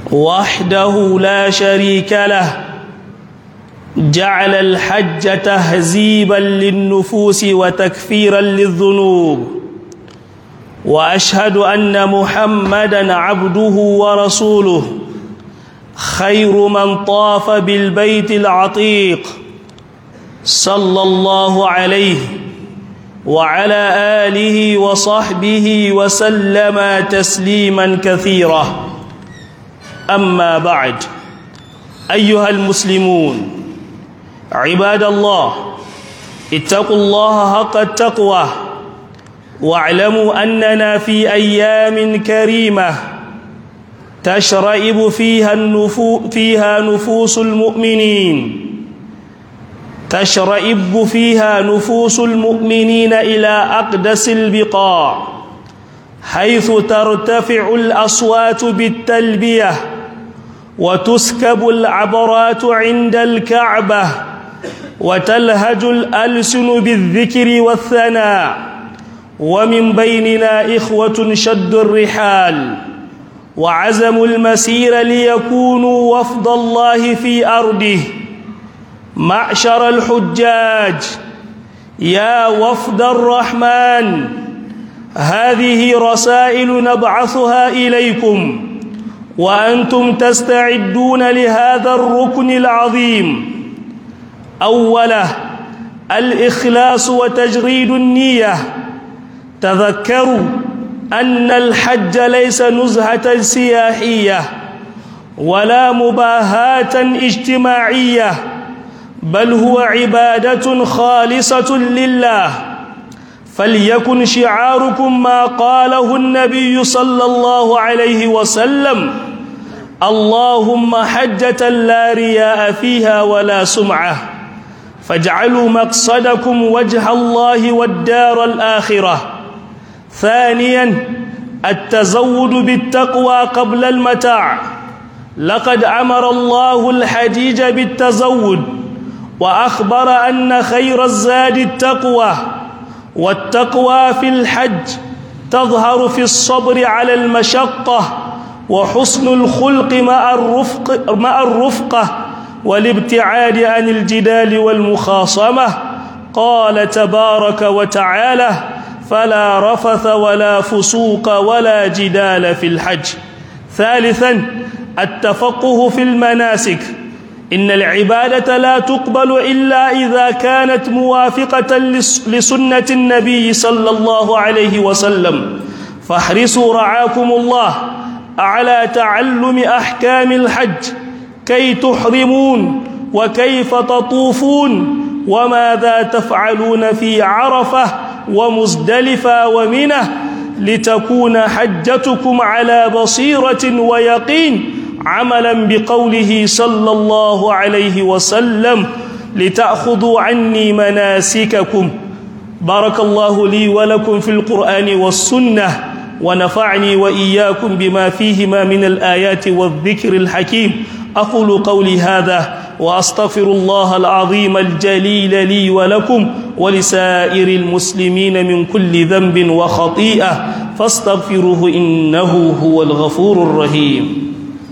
وحده لا شريك له جعل الحج تهذيبا للنفوس وتكفيرا للذنوب واشهد ان محمدا عبده ورسوله خير من طاف بالبيت العتيق صلى الله عليه وعلى اله وصحبه وسلم تسليما كثيرا اما بعد ايها المسلمون عباد الله اتقوا الله حق التقوى واعلموا اننا في ايام كريمه تشرئب فيها النفو فيها نفوس المؤمنين تشرئب فيها نفوس المؤمنين الى اقدس البقاع حيث ترتفع الاصوات بالتلبيه وتسكب العبرات عند الكعبه وتلهج الالسن بالذكر والثناء ومن بيننا اخوه شدوا الرحال وعزموا المسير ليكونوا وفد الله في ارضه معشر الحجاج يا وفد الرحمن هذه رسائل نبعثها اليكم وانتم تستعدون لهذا الركن العظيم اوله الاخلاص وتجريد النيه تذكروا ان الحج ليس نزهه سياحيه ولا مباهاه اجتماعيه بل هو عباده خالصه لله فليكن شعاركم ما قاله النبي صلى الله عليه وسلم اللهم حجه لا رياء فيها ولا سمعه فاجعلوا مقصدكم وجه الله والدار الاخره ثانيا التزود بالتقوى قبل المتاع لقد امر الله الحجيج بالتزود واخبر ان خير الزاد التقوى والتقوى في الحج تظهر في الصبر على المشقه وحسن الخلق مع الرفق مع الرفقه والابتعاد عن الجدال والمخاصمه قال تبارك وتعالى فلا رفث ولا فسوق ولا جدال في الحج ثالثا التفقه في المناسك ان العباده لا تقبل الا اذا كانت موافقه لسنه النبي صلى الله عليه وسلم فاحرصوا رعاكم الله على تعلم احكام الحج كي تحرمون وكيف تطوفون وماذا تفعلون في عرفه ومزدلفه ومنه لتكون حجتكم على بصيره ويقين عملا بقوله صلى الله عليه وسلم لتاخذوا عني مناسككم بارك الله لي ولكم في القران والسنه ونفعني واياكم بما فيهما من الايات والذكر الحكيم اقول قولي هذا واستغفر الله العظيم الجليل لي ولكم ولسائر المسلمين من كل ذنب وخطيئه فاستغفروه انه هو الغفور الرحيم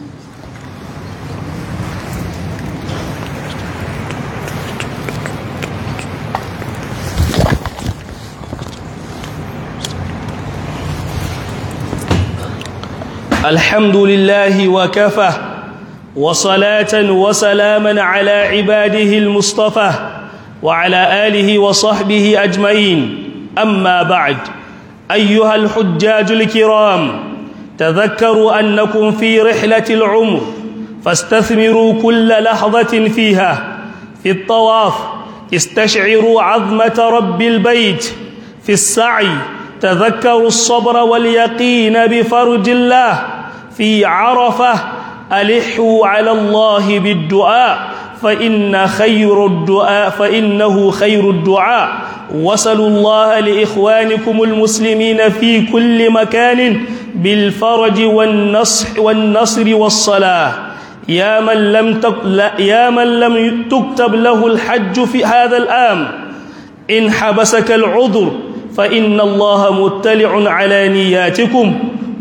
الحمد لله وكفى وصلاة وسلاما على عباده المصطفى وعلى آله وصحبه أجمعين أما بعد أيها الحجاج الكرام تذكروا أنكم في رحلة العمر فاستثمروا كل لحظة فيها في الطواف استشعروا عظمة رب البيت في السعي تذكروا الصبر واليقين بفرج الله في عرفة ألحوا على الله بالدعاء فإن خير الدعاء فإنه خير الدعاء وصلوا الله لإخوانكم المسلمين في كل مكان بالفرج والنصح والنصر والصلاة يا من لم يا من لم تكتب له الحج في هذا العام إن حبسك العذر فإن الله مطلع على نياتكم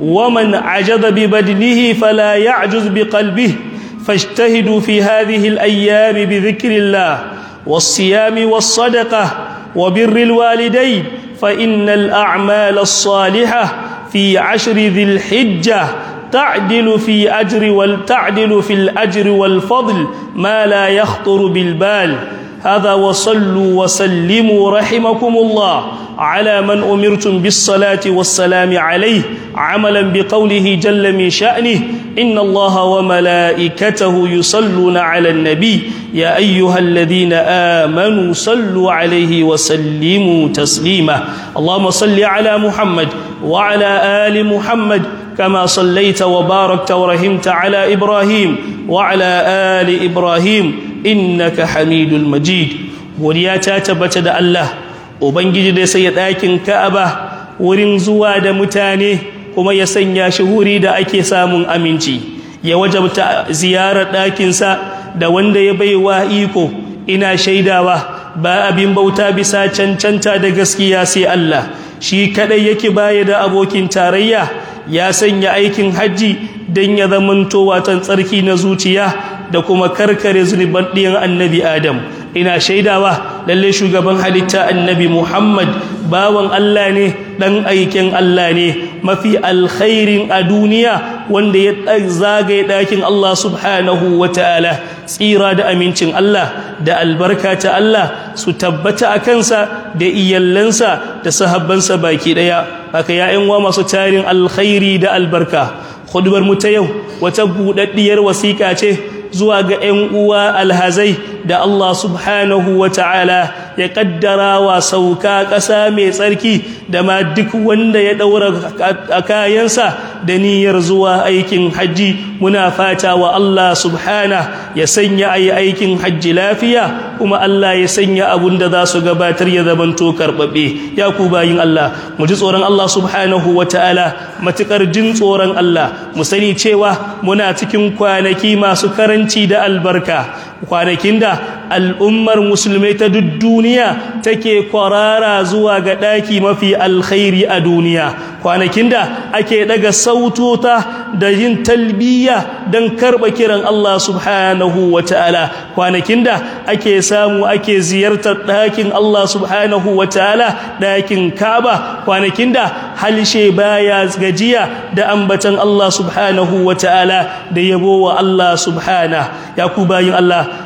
ومن عجز ببدنه فلا يعجز بقلبه فاجتهدوا في هذه الأيام بذكر الله والصيام والصدقة وبر الوالدين فإن الأعمال الصالحة في عشر ذي الحجة تعدل في أجر والتعدل في الأجر والفضل ما لا يخطر بالبال هذا وصلوا وسلموا رحمكم الله على من أمرتم بالصلاة والسلام عليه عملا بقوله جل من شأنه إن الله وملائكته يصلون على النبي يا أيها الذين آمنوا صلوا عليه وسلموا تسليما اللهم صل على محمد وعلى آل محمد كما صليت وباركت ورحمت على إبراهيم وعلى آل إبراهيم إنك حميد المجيد ولياتا تبت دا الله وبنجي دا سيد آكن كأبا ورين زوا دا متاني كما يسنيا شهوري دا أكي سامن أمينتي ya wajabta ziyarar ɗakinsa da wanda ya baiwa iko ina shaidawa ba abin bauta bisa cancanta da gaskiya sai Allah shi kadai yake baya da abokin tarayya ya sanya aikin hajji don ya zamanto watan tsarki na zuciya da kuma karkare zunuban ɗiyan annabi Adam ina shaidawa lalle shugaban halitta annabi Muhammad bawan Allah ne dan aikin Allah ne mafi alkhairin a duniya wanda ya zagaye ɗakin Allah subhanahu wa ta'ala tsira da amincin Allah da albarka ta Allah su tabbata a kansa da iyallansa da sahabbansa baki ɗaya haka ya'yan wa masu tarin alkhairi da albarka hudubar mu ta yau wata buɗaɗɗiyar wasiƙa ce zuwa ga 'yan uwa alhazai da Allah subhanahu wa ta'ala ya kaddara wa sauka ƙasa mai tsarki da ma duk wanda ya ɗaura a kayansa da niyyar zuwa aikin hajji muna fata wa Allah subhana ya sanya a yi aikin hajji lafiya kuma Allah ya sanya abun da za su gabatar ya zamanto karɓaɓe ya ku bayin Allah mu ji tsoron Allah subhanahu wa ta'ala matuƙar jin tsoron Allah mu sani cewa muna cikin kwanaki masu karanci da albarka kwanakin da al'ummar musulmai ta duk duniya take kwarara zuwa ga ɗaki mafi alkhairi a duniya kwanakin da ake daga sautota da yin talbiya don karɓa kiran Allah subhanahu wa ta'ala kwanakin da ake samu ake ziyartar ɗakin Allah subhanahu wa ta'ala ɗakin kaba kwanakin da halshe baya gajiya da ambatan Allah subhanahu wa ta'ala da yabo wa Allah subhana ya ku bayin Allah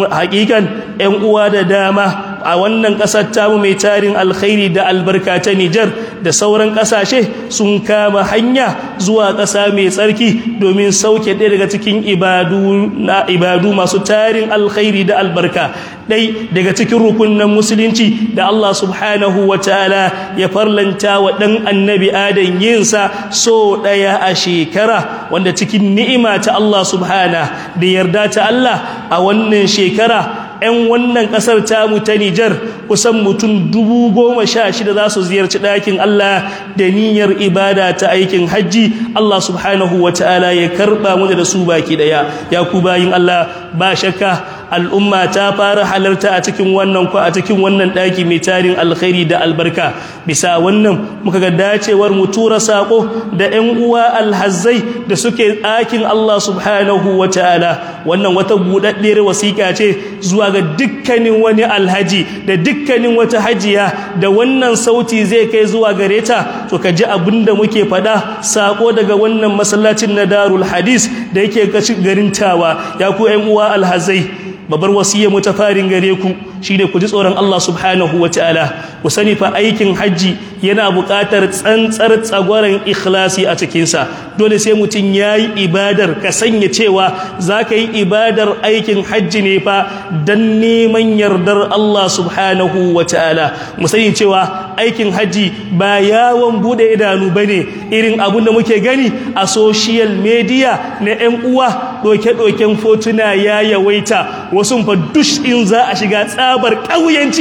hakikan ‘yan uwa da dama a wannan ƙasar tamu mai tarin alkhairi da albarka ta Nijar da sauran ƙasashe sun kama hanya zuwa ƙasa mai tsarki domin sauke ɗaya daga cikin ibadu masu tarin alkhairi da albarka ɗai daga cikin rukunan musulunci da Allah subhanahu wa ta'ala ya farlanta wa ɗan annabi adam yinsa so ɗaya a shekara wanda cikin ni'ima ta Allah subhana da yarda ta Allah a wannan shekara 'yan wannan ƙasar tamu ta Nijar kusan mutum dubu goma sha shida za su ziyarci ɗakin Allah da niyyar ibada ta aikin hajji Allah subhanahu wa ta'ala ya karɓa mu da su baki ɗaya ya ku bayin Allah ba shakka al'umma ta fara halarta a cikin wannan ko a cikin wannan ɗaki mai tarin alkhairi da albarka bisa wannan muka ga dacewar mu tura sako da 'yan uwa alhazzai da suke ɗakin Allah subhanahu wa ta'ala wannan wata buɗaɗɗiyar wasiƙa ce zuwa ga dukkanin wani alhaji da dukkanin wata hajiya da wannan sauti zai kai zuwa gare ta to ka ji abin da muke faɗa sako daga wannan masallacin na darul hadis da yake garin tawa ya ku 'yan uwa alhazai babbar wasiyya mu ta farin gare ku shine ku ji tsoron Allah subhanahu wataala ku sani fa aikin haji yana buƙatar tsantsar tsagwaron ikhlasi a cikin sa dole sai mutum yayi ibadar ka sanya cewa zaka yi ibadar aikin haji ne fa dan neman yardar Allah subhanahu wataala mu sani cewa aikin haji ba yawon bude idanu bane irin abun da muke gani a social media na 'yan uwa doke-doken fotuna ya yawaita wasu fa dush in za a shiga tsabar ƙauyanci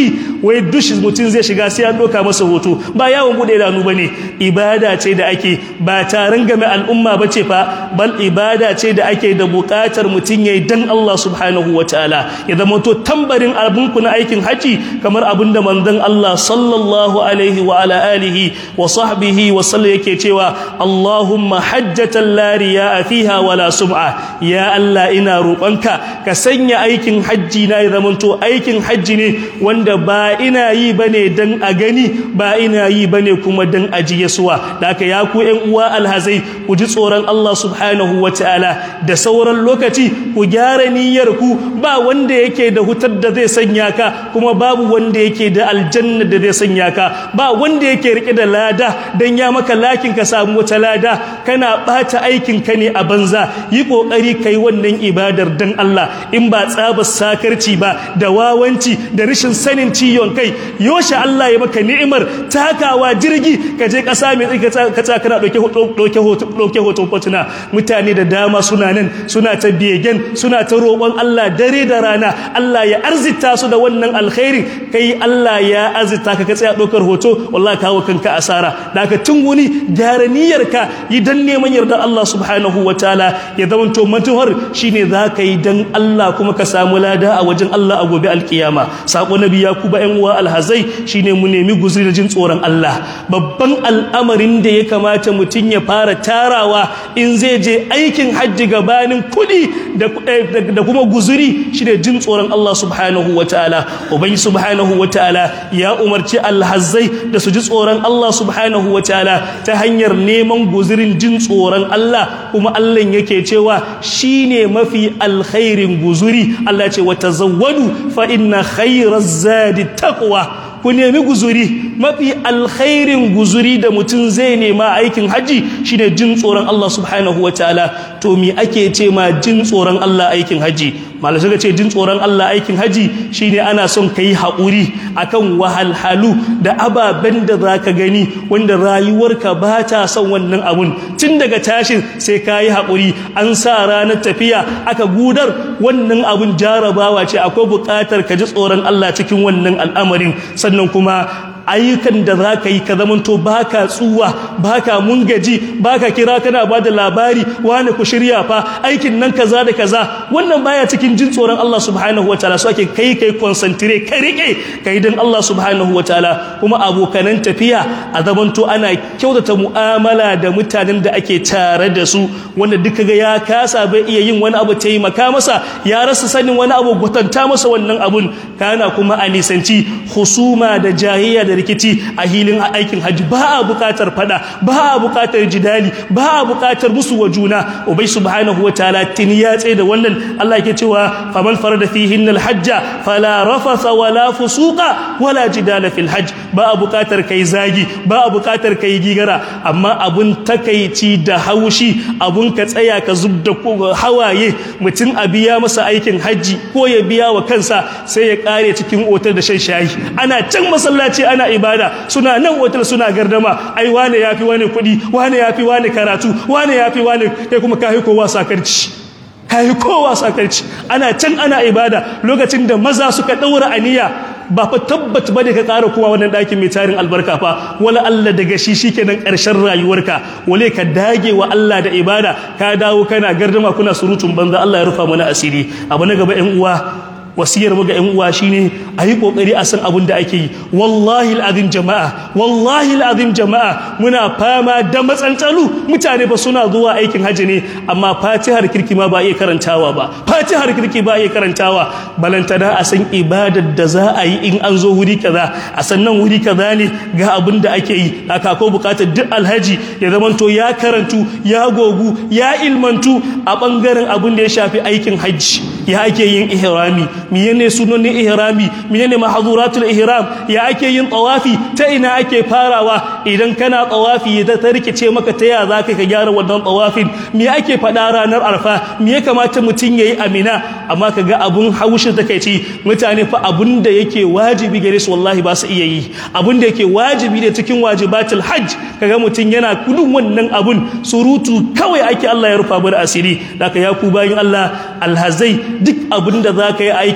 wai dushi mutum zai shiga sai an doka masa hoto ba yawon bude idanu bane ibada ce da ake ba taron game al'umma bace fa bal ibada ce da ake da bukatar mutum yayi dan Allah subhanahu wataala ya zama to tambarin abun ku na aikin haji kamar abin da manzon Allah sallallahu alaihi wa ala alihi wa sahbihi wa sallam yake cewa Allahumma hajjatan la riya fiha wala sum'a ya Allah ina roƙonka ka sanya aikin hajji na ya zama to aikin hajji ne wanda ba ina yi bane dan a gani ba ina yi bane kuma dan a ji yasuwa da haka ya ku ƴan uwa alhazai ku ji tsoron Allah subhanahu wataala da sauran lokaci ku gyara niyyar ku ba wanda yake da hutar da zai sanya ka kuma babu wanda yake da aljanna da zai sanya ka ba wanda yake rike da lada dan ya maka lakin ka samu wata lada kana bata aikin ka ne a banza yi kokari kai wannan ibadar dan Allah in ba tsabar sakarci ba da wawanci da rashin sanin ciyon kai yoshe Allah ya maka ni'imar takawa jirgi ka je kasa mai tsaka ka kana dauke dauke hoto dauke hoton fotuna mutane da dama suna nan suna ta begen suna ta roƙon Allah dare da rana Allah ya arzita su da wannan alkhairi kai Allah ya arzita ka ka tsaya ɗaukar hoto wallahi kawo kanka asara da ka tun wuni gyara niyyarka yi dan neman yarda Allah subhanahu wataala ya zama to mantuwar shine za ka yi dan Allah kuma ka samu lada a wajen Allah a gobe alkiyama sako nabi ya kuba yan uwa alhazai shine mu nemi guzuri da jin tsoron Allah babban al'amarin da ya kamata mutum ya fara tarawa in zai je aikin hajji gabanin kuɗi da kuma guzuri shine jin tsoron Allah subhanahu wataala ubangi subhanahu wataala ya umarci alhazzai da su ji tsoron Allah subhanahu wataala ta hanyar neman guzurin jin tsoron Allah kuma Allah yake cewa shine mafi alkhairin guzuri Allah ce wa tazawwadu fa inna khairaz zadi taqwa ku nemi guzuri mafi alkhairin guzuri da mutum zai nema aikin haji shine jin tsoron Allah subhanahu wataala to me ake ce ma jin tsoron Allah aikin haji malai suka ce jin tsoron Allah aikin haji shine ana son kai haƙuri akan wahalhalu da ababen da zaka gani wanda rayuwarka ba ta son wannan abun tun daga tashin sai kayi haƙuri an sa ranar tafiya aka gudar wannan abun jarabawa ce akwai buƙatar ka ji tsoron Allah cikin wannan al'amarin sannan kuma ayyukan da za ka yi ka zamanto ba ka tsuwa ba ka mungaji ba ka kira kana ba da labari wane ku shirya fa aikin nan kaza da kaza wannan baya cikin jin tsoron Allah subhanahu wa ta'ala so ake kai kai concentrate ka rike kai dan Allah subhanahu wa ta'ala kuma abokanan tafiya a zamanto ana kyautata mu'amala da mutanen da ake tare da su wanda duka ga ya kasa bai iya yin wani abu taimaka masa ya rasa sanin wani abu gwatanta masa wannan abun kana kuma a nisanci husuma da jahiyya da rikici a hilin aikin hajji ba a bukatar fada ba a bukatar jidali ba a bukatar musu wa juna ubai subhanahu wataala tini ya tsaye da wannan Allah yake cewa faman farada fihin alhajja fala rafasa wala fusuqa wala jidala fil hajj ba a bukatar kai zagi ba a bukatar kai gigara amma abun takaici da haushi abun ka tsaya ka zubda hawaye mutum a biya masa aikin hajji ko ya biya wa kansa sai ya kare cikin otar da shan shayi ana can masallaci ana ibada suna nan otal suna gardama ai wane yafi wane kuɗi wane yafi wane karatu wane yafi wane kai kuma kai kowa sakarci kai kowa sakarci ana can ana ibada lokacin da maza suka daura aniya ba fa tabbat ba da ka ƙara kowa wannan ɗakin mai tarin albarka fa wala Allah daga shi shikenan ƙarshen rayuwarka wale ka dage wa Allah da ibada ka dawo kana gardama kuna surutun banza Allah ya rufa mana asiri abu na gaba ƴan uwa wasiyar mu ga ƴan uwa shine a yi kokari a san abin da ake yi wallahi alazim jama'a wallahi alazim jama'a muna fama da matsantsalu mutane ba suna zuwa aikin haji ne amma fatihar kirki ma ba iya karantawa ba fatihar kirki ba iya karantawa balantana a san ibadar da za a yi in an zo wuri kaza a sannan wuri kaza ne ga abin da ake yi haka ko bukatar duk alhaji ya zamanto ya karantu ya gogu ya ilmantu a bangaren abin da ya shafi aikin hajji ya ake yin ihrami menene sunonin ihrami menene mahzuratul ihram ya ake yin tawafi ta ina ake farawa idan kana tawafi da ta rikice maka ta ya zaka ka gyara wannan tawafin me ake fada ranar arfa me ya kamata mutun yayi amina amma kaga abun haushi takeici mutane fa abun da yake wajibi gare su wallahi ba su iya yi abun da yake wajibi ne cikin wajibatul hajj kaga mutun yana kudin wannan abun surutu kawai ake Allah ya rufa bar asiri daga ya ku bayin Allah alhazai duk abin da za ka yi aikin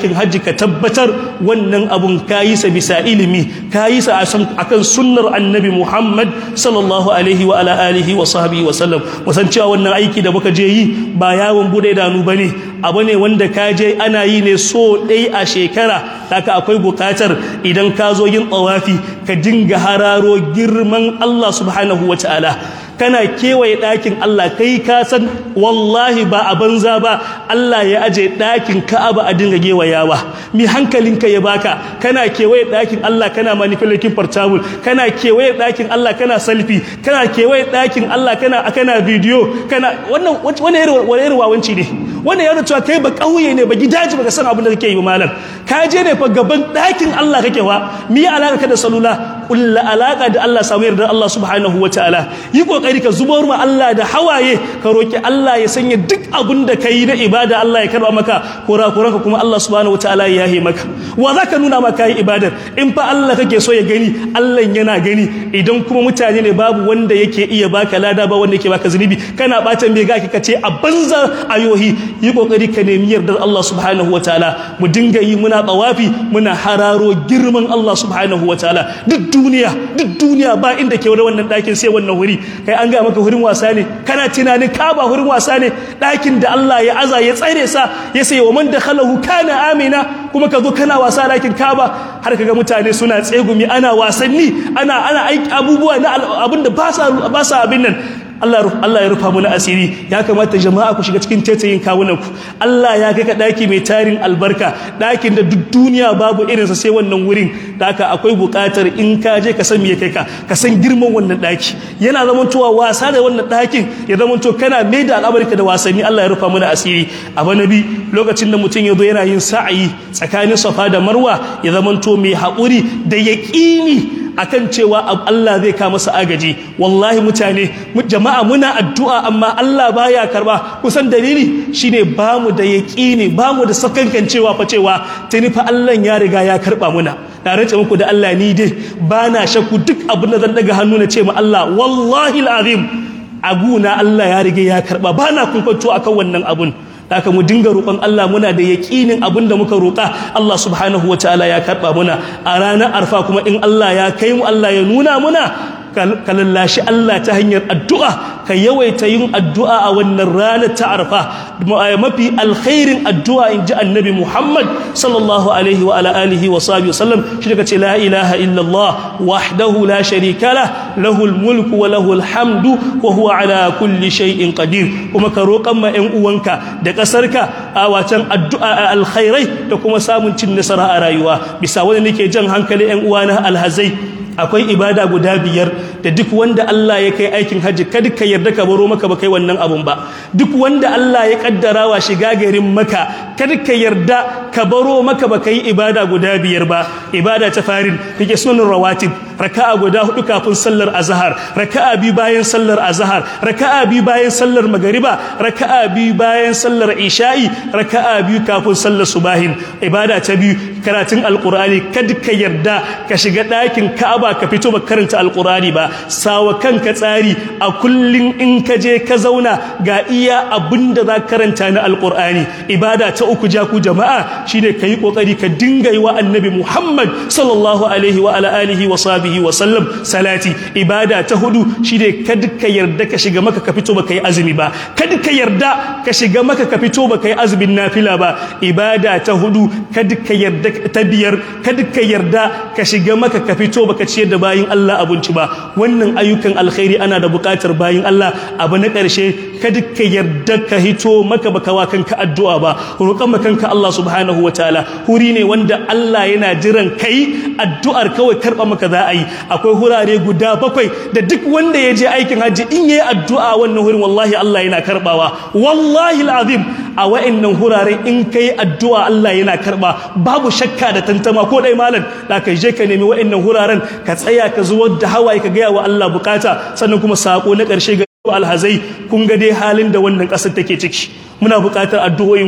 aikin hajji ka tabbatar wannan abun kayi sa bisa ilimi kayi sa akan sunnar annabi Muhammad sallallahu alaihi wa ala alihi wa sahbihi wa sallam musan cewa wannan aiki da muka je yi ba yawon bude idanu bane abu ne wanda ka je ana yi ne so ɗai a shekara haka akwai bukatar idan ka zo yin tsawafi ka dinga hararo girman Allah subhanahu wa ta'ala kana kewaye ɗakin Allah kai ka san wallahi ba a banza ba Allah ya aje ɗakin Ka'aba a dinga gewayawa mi hankalinka ya baka kana kewaye ɗakin Allah kana manipulating portable kana kewaye ɗakin Allah kana selfie kana kewaye ɗakin Allah kana kana video kana wannan wannan irin wannan irin wawanci ne wannan yana cewa kai ba kauye ne ba gidaje baka san abin da kake yi ba malam ka je ne fa gaban ɗakin Allah kake wa mi alaka ka da salula kulla alaka da Allah samu yarda Allah subhanahu wataala yi kokari ka zubar ma Allah da hawaye ka roki Allah ya sanya duk abin da kai na ibada Allah ya karba maka kurakuran ka kuma Allah subhanahu wataala ya yahe maka wa zaka nuna maka yi ibadar in fa Allah kake so ya gani Allah yana gani idan kuma mutane ne babu wanda yake iya baka lada ba wanda yake baka zunubi kana bata me gaki kace a banza ayohi yi kokari ka nemi yardar Allah subhanahu wataala mu dinga yi muna tsawafi muna hararo girman Allah subhanahu wataala duk duniya duk duniya ba inda ke wannan ɗakin sai wannan wuri kai an ga maka wurin wasa ne kana tunanin ka ba wurin wasa ne ɗakin da Allah ya aza ya tsare sa ya sai wa man dakhalahu kana amina kuma ka zo kana wasa ɗakin kaba har kaga mutane suna tsegumi ana wasanni ana ana aiki abubuwa na abinda ba sa ba sa abin nan Allah Allah ya rufa mana asiri ya kamata jama'a ku shiga cikin tetayin kawunan ku Allah ya kai ka daki mai tarin albarka dakin da duk duniya babu irinsa sai wannan wurin da haka akwai buƙatar in ka je ka san me kai ka ka san girman wannan daki yana zamantowa wasa da wannan dakin ya zamanto kana mai da al'amarka da wasanni Allah ya rufa mana asiri abu nabi lokacin da mutum ya zo yana yin sa'ayi tsakanin safa da marwa ya zamanto mai haƙuri da yaƙini akan cewa Allah zai ka masa agaji wallahi mutane jama'a muna addu'a amma Allah baya karba kusan dalili shine bamu da yaqini bamu da sakankan cewa fa cewa tuni fa Allah ya riga ya karba muna na rance muku da Allah ni dai bana shakku duk abin da zan daga hannu na ce ma Allah wallahi alazim aguna Allah ya riga ya karba bana kunkanto akan wannan abun haka mu dinga roƙon Allah muna da yaƙinin abin da muka roƙa Allah subhanahu wataala ya karɓa muna a ranar arfa kuma in Allah ya kai mu Allah ya nuna muna ka lallashi Allah ta hanyar addu'a ka yawaita yin addu'a a wannan ranar ta arfa mafi alkhairin addu'a in ji annabi Muhammad sallallahu alaihi wa ala alihi wa sahbihi wasallam shi daga ce la ilaha illallah wahdahu la sharika lah lahul mulku wa lahul hamdu wa huwa ala kulli shay'in qadir kuma ka roƙan ma ƴan uwanka da ƙasarka a wacan addu'a alkhairai da kuma samun cin nasara a rayuwa bisa wani nake jan hankali ƴan uwana alhazai akwai ibada guda biyar da duk wanda Allah ya kai aikin hajji kada ka yarda ka baro maka ba kai wannan abun ba duk wanda Allah ya kaddara wa shiga garin maka kada ka yarda ka baro maka ba kai ibada guda biyar ba ibada ta farin kake sunan rawatib raka'a guda hudu kafin sallar azhar raka'a bi bayan sallar azhar raka'a bi bayan sallar magariba raka'a bi bayan sallar isha'i raka'a bi kafin sallar subahin ibada ta biyu karatun alqur'ani kada ka yarda ka shiga ɗakin ka'aba ba ka fito ba karanta alkurani ba sawa kanka tsari a kullum in ka je ka zauna ga iya abinda za karanta na alkurani ibada ta uku ja ku jama'a shine ka yi kokari ka dinga yi wa annabi muhammad sallallahu alaihi wa ala alihi wa sahbihi wa sallam salati ibada ta hudu shine kada ka yarda ka shiga maka ka fito ba ka yi azumi ba kada ka yarda ka shiga maka ka fito ba ka yi azumin nafila ba ibada ta hudu kada ka yarda ta biyar kada ka yarda ka shiga maka ka fito ba ka ciyar da bayin Allah abinci ba wannan ayyukan alkhairi ana da buƙatar bayin Allah abu na ƙarshe kada ka yarda ka hito maka baka wa kanka addu'a ba roƙan maka kanka Allah subhanahu wataala huri ne wanda Allah yana jiran kai addu'ar kawai karɓa maka za a yi akwai hurare guda bakwai da duk wanda ya je aikin hajji in yayi addu'a wannan hurin wallahi Allah yana karɓawa wallahi alazim a wa'annan huraren in kai addu'a Allah yana karɓa babu shakka da tantama ko dai malam da ka je ka nemi wa'annan huraren ka tsaya ka zuwar da hawaye ka gaya wa Allah bukata sannan kuma sako na ƙarshe ga alhazai kun ga dai halin da wannan ƙasar take ciki muna buƙatar addu'o'inku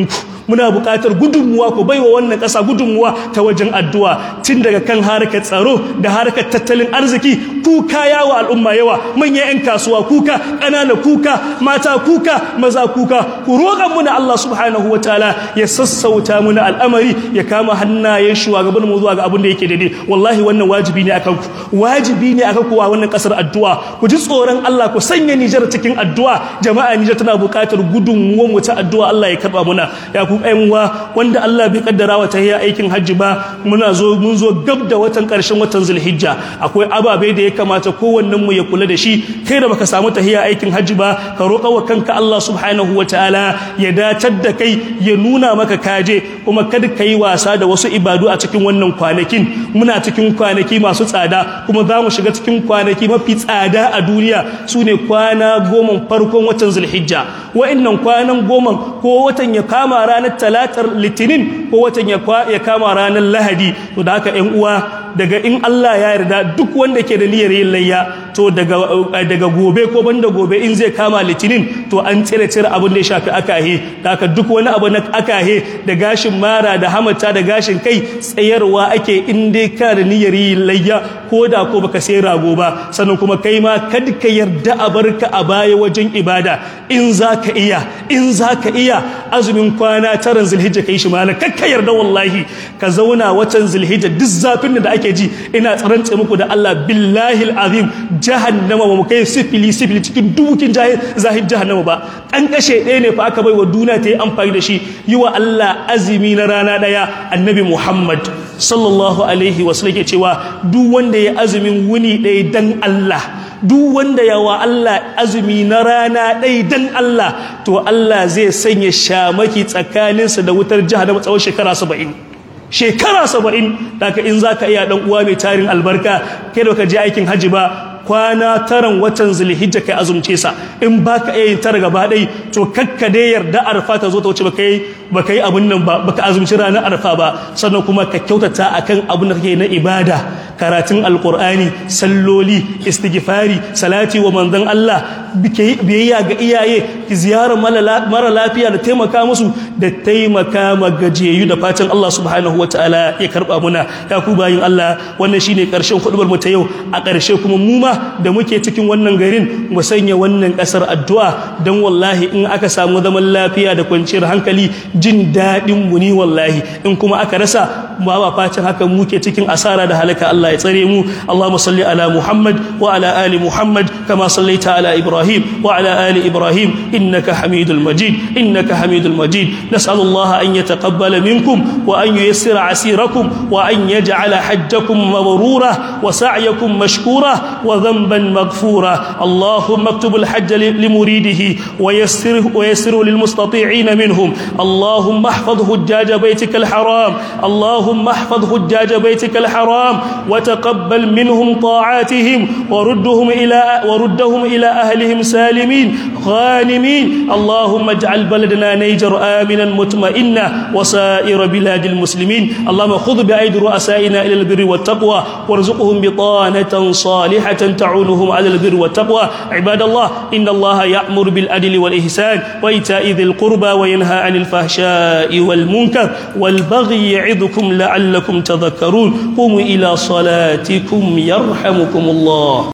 muna buƙatar gudunmuwa ku baiwa wannan ƙasa gudunmuwa ta wajen addu'a tun daga kan harkar tsaro da harkar tattalin arziki kuka yawa al'umma yawa manyan 'yan kasuwa kuka ƙanana kuka mata kuka maza kuka ku roƙa muna Allah subhanahu wataala ya sassauta muna al'amari ya kama hannayen shugaban mu zuwa ga abin da yake daidai wallahi wannan wajibi ne akan ku wajibi ne akan ku a wannan ƙasar addu'a ku ji tsoron Allah ku sanya Nijar cikin addu'a jama'a Nijar tana buƙatar gudunmuwan mu ta addu'a Allah ya karba muna ya ku uwa wanda Allah bai kaddara wa ta aikin hajji ba muna zo mun zo gab da watan ƙarshen watan Zulhijja akwai ababe da ya kamata kowannen mu ya kula da shi kai da baka samu tahiya aikin hajji ba ka roƙa wa kanka Allah subhanahu wataala ya dacar da kai ya nuna maka kaje kuma kada kai wasa da wasu ibadu a cikin wannan kwanakin muna cikin kwanaki masu tsada kuma za mu shiga cikin kwanaki mafi tsada a duniya su ne kwana goma farkon watan Zulhijja wa'annan kwanan goma ko watan ya kama ranar talatar litinin ko watan ya kama ranar lahadi to da haka 'yan uwa daga in Allah ya yarda duk wanda ke da niyyar yin layya to daga daga gobe ko banda gobe in zai kama litinin to an tsire tsire abin da ya shafi akahe da haka duk wani abu na akahe da gashin mara da hamata da gashin kai tsayarwa ake in dai ka da niyyar yin layya ko da ko baka sai rago ba sannan kuma kai ma kad ka yarda a barka a baya wajen ibada in zaka iya in zaka iya azumin kwana taran zulhijja kai shi malam kakka yarda wallahi ka zauna watan zulhijja duk zafin da ake ji ina tsarance muku da Allah billahi alazim jahannama ba mu kai sifili sifili cikin dubukin zahid jahannama ba an kashe ɗaya ne fa aka bai wa duniya ta yi amfani da shi yi wa Allah azumi na rana ɗaya annabi Muhammad sallallahu alaihi wasallam ke cewa duk wanda ya azumin wuni ɗaya dan Allah duk wanda ya wa Allah azumi na rana ɗaya dan Allah to Allah zai sanya shamaki tsakaninsa da wutar jahannama tsawon shekara saba'in shekara saba'in daga in za ka iya ɗan uwa mai tarin albarka kai da ka je aikin hajji ba kwana taran watan zulhijja kai azumce sa in baka iya yin tara gaba ɗai to kakka dai yarda arfa ta zo ta wuce baka yi baka yi abun nan ba baka azumci ranar arfa ba sannan kuma ka kyautata akan abun da kake na ibada karatun alqur'ani salloli istighfari salati wa manzon Allah biyayya ga iyaye ziyarar mara lafiya da taimaka musu da taimaka ma gajiyayyu da fatan Allah subhanahu wataala ya karba muna ya ku bayin Allah wannan shine karshen hudubar mu ta yau a karshe kuma mu ma da muke cikin wannan garin mu sanya wannan kasar addu'a dan wallahi in aka samu zaman lafiya da kwanciyar hankali jin dadin mu ni wallahi in kuma aka rasa ba ba fatan haka muke cikin asara da halaka Allah ya tsare mu Allahumma salli ala Muhammad wa ala ali Muhammad kama sallaita ala Ibrahim wa ala ali Ibrahim innaka Hamidul Majid innaka Hamidul Majid nas'alu Allah an yataqabbala minkum wa an yuyassira asirakum wa an yaj'ala hajjakum mabrura wa sa'yakum mashkura wa dhanban maghfura Allahumma اكتب الحج لمريده ويسره ويسره للمستطيعين منهم اللهم احفظ حجاج بيتك الحرام اللهم احفظ حجاج بيتك الحرام وتقبل منهم طاعاتهم وردهم الى وردهم الى اهلهم سالمين غانمين اللهم اجعل بلدنا نيجر امنا مطمئنا وسائر بلاد المسلمين اللهم خذ بايدي رؤسائنا الى البر والتقوى وارزقهم بطانه صالحه تعونهم على البر والتقوى عباد الله ان الله يامر بالعدل والاحسان وايتاء ذي القربى وينهى عن الفحشاء والمنكر والبغي يعظكم لعلكم تذكرون قوموا الى صلاتكم يرحمكم الله